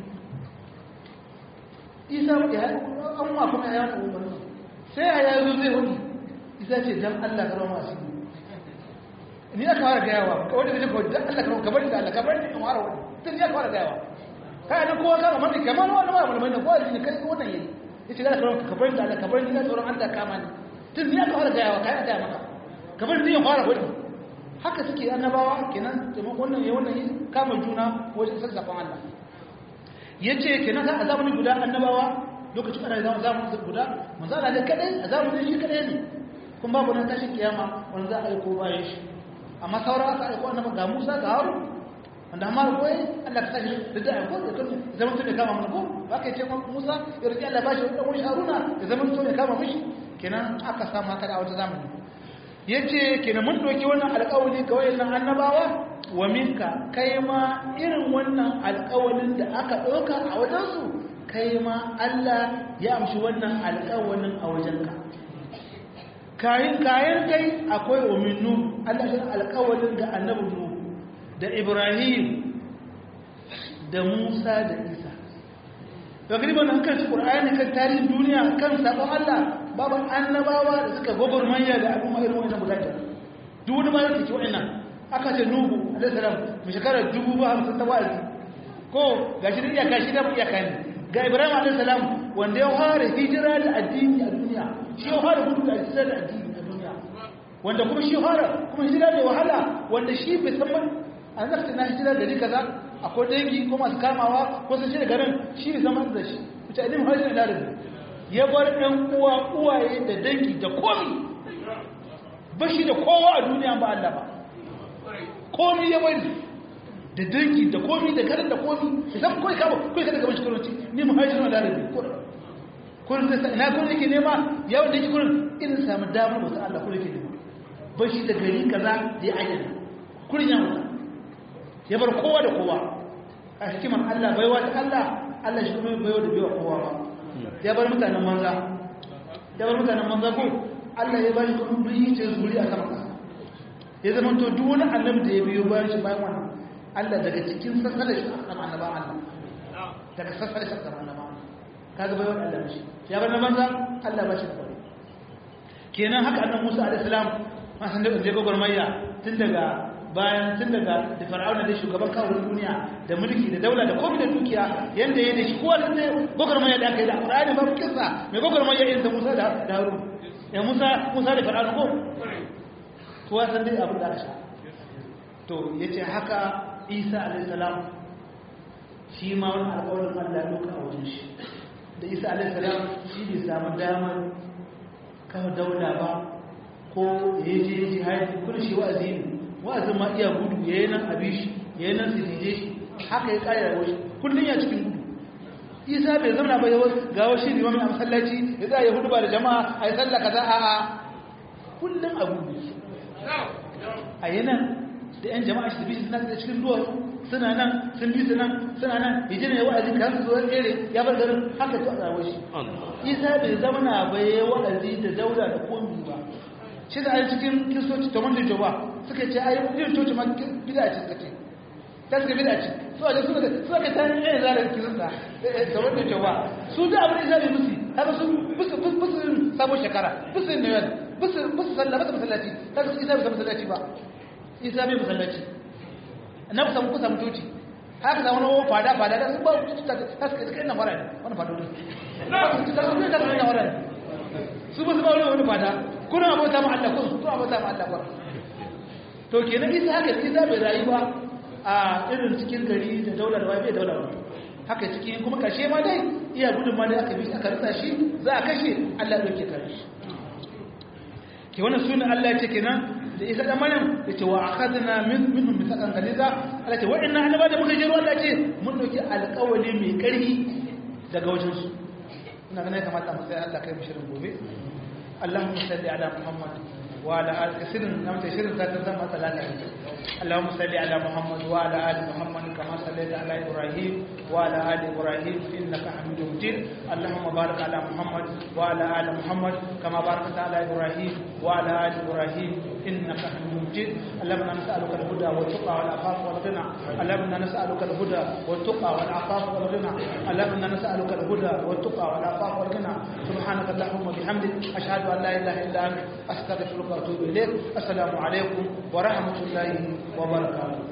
isa ya an ma kuma ya wani umarni sai a yazo zai wani isa ce dan Allah ka rama su ni aka fara gayawa kawai da kawai dan Allah ka kabar da Allah kabar da in fara wani tun ya fara gayawa kai da kowa kama mani kamar wani ba mulmai da kowa ne kai wannan yayi yace da ka kabar da Allah kabar da tsoron Allah kama ni tun ya fara gayawa kai a ga maka kabar da ya fara wani haka suke annabawa kenan taimakon wannan ya wannan kama juna wajen sassafan Allah ya ce kenan za a zamanin guda annabawa lokacin ana zama zamanin guda manzo Allah ne kadai a zamanin shi kadai ne kuma babu nan tashin kiyama wanda za a aiko bayan shi amma sauran aka aiko annaba ga Musa ga Harun wanda amma ko Allah ka tashi da da aiko da kan zaman to ne kama mun ko ba kai ce Musa ya rike Allah bashi da wani Haruna da zaman to ne kama mishi kenan aka samu haka a wata zamani ya ce kenan mun ɗauki wannan alƙawali ga wayannan annabawa wa minka kai ma irin wannan alƙawalin da aka ɗauka a wajensu kai ma Allah ya amshi wannan alƙawalin a wajenka kayan kayan kai akwai wa minnu Allah shi alƙawalin ga annabi nu da Ibrahim da Musa da Isa to gariban kan Qur'ani kan tarihin duniya kan sabon Allah babu annabawa da suka gwagwarmanya da al'umma irin wannan guda biyar duk wani bayan take wa'annan aka ce nuhu alaihi salam mu shekarar dubu ba hamsin ta wa'azi ko ga shi da iyaka shi da iyaka ne ga ibrahim alaihi salam wanda ya fara hijira da addini a duniya shi ya fara gudu da hijira da addini a duniya wanda kuma shi fara kuma hijira da wahala wanda shi bai san man an zafta na hijira da kaza akwai dangi ko masu kamawa ko sun shi da garin shi ne zaman da shi wuce addinin hajji da larabi ya bar ɗan uwa uwaye da dangi da komi ba shi da kowa a duniya ba Allah ba komi ya bari da dangi da komi da garin da komi da zan kawai kama kawai kada gaban shi kuranci ni mu hajji na larabi kurin da ina kurin yake nema yawon da yake kurin irin samu damar wasu Allah kurin yake nema ba shi da gari kaza da ya ayyana kurin ya mutu ya bar kowa da kowa a hikimar Allah baiwa ta Allah Allah shi kuma baiwa da baiwa kowa ba ya bar mutanen manza ya bar mutanen manza ko Allah ya bari kuma biyi ce zuri a sama kasa ya zama to duk wani annabi da ya biyo bayan shi bayan wannan Allah daga cikin sassala shi a sama annaba Allah daga sassala shi a sama annaba kaga bayan Allah shi ya bar na manza Allah ba shi da kwari kenan haka annabi Musa alaihi salam ma san da je gogormayya tun daga bayan tun daga da fir'auna da shugaban kawo duniya da mulki da daula da komai da dukiya yanda yayin da shi kowa da gogormaya da aka yi da Qur'ani babu kissa mai gogormaya irin da Musa da Harun ya Musa Musa da fir'auna ko kowa san dai abin da aka sha to yace haka Isa alayhi salam shi ma wani alƙawarin Allah doka a wajen shi da Isa alayhi salam shi bai samu damar kawo daula ba ko ya je jihadi kun shi wa'azi ne wa'azin ma iya gudu ya yi nan abi shi ya yi nan su dije shi haka ya kare rayuwar shi kullum ya cikin gudu isa bai zama ba yawon gawo shi ne a masallaci ya za a yi hudu ba da jama'a a yi sallah kaza a a kullum a gudu a yi nan da yan jama'a shi bi suna da cikin duwatsu suna nan sun bi su nan suna nan ya jina ya wa'azi kan su zuwa tsere ya bar garin haka ta rayuwar shi isa bai zama na bai wa'azi da daula da komi ba shi da ai cikin kristoci ta wanda jawa suka ce ai yin coci ma bida ce suka ce ta suka bida ce su a suka suka ka ta yin zarar kirista ta wanda jawa su da abin da ya musu haka su busu busu sabon shekara busu ne yan busu busu sallah busu masallaci ta su isa bai masallaci ba isa bai masallaci na ku samu ku samu coci haka zama wani fada fada da su ba ta suka kai na fara ne wani fada ne ta suka kai na fara ne su ba su ba wani fada kuna abota ma Allah kun kuna abota ma Allah kun to kenan isa haka isa bai rayu ba a irin cikin gari da daular ba bai daular ba haka cikin kuma kashe ma dai iya gudun ma dai aka bi aka rasa shi za a kashe Allah ya dauke kare shi ke wannan sunan Allah ya ce kenan da isa da maryam ya ce wa akhadna min minhum mithaqan galiza Allah ce wa'annan annaba da muka jiro Allah ce mun dauki alƙawari mai ƙarfi daga wajen su ina ganin kamata mu sai Allah kai mu shirin gobe Allahumma salli ala Muhammad وعلى آل كثير نعم تشير ذات الزمن ثلاثة اللهم صل على محمد وعلى آل محمد كما صليت على إبراهيم وعلى آل إبراهيم إنك حميد مجيد اللهم بارك على محمد وعلى آل محمد كما باركت على إبراهيم وعلى آل إبراهيم إنك حميد مجيد اللهم نسألك الهدى والتقى والعفاف والغنى اللهم نسألك الهدى والتقى والعفاف والغنى اللهم نسألك الهدى والتقى والعفاف والغنى سبحانك اللهم وبحمدك أشهد أن لا إله إلا أنت أستغفرك وأتوب إليك السلام عليكم ورحمة الله وبركاته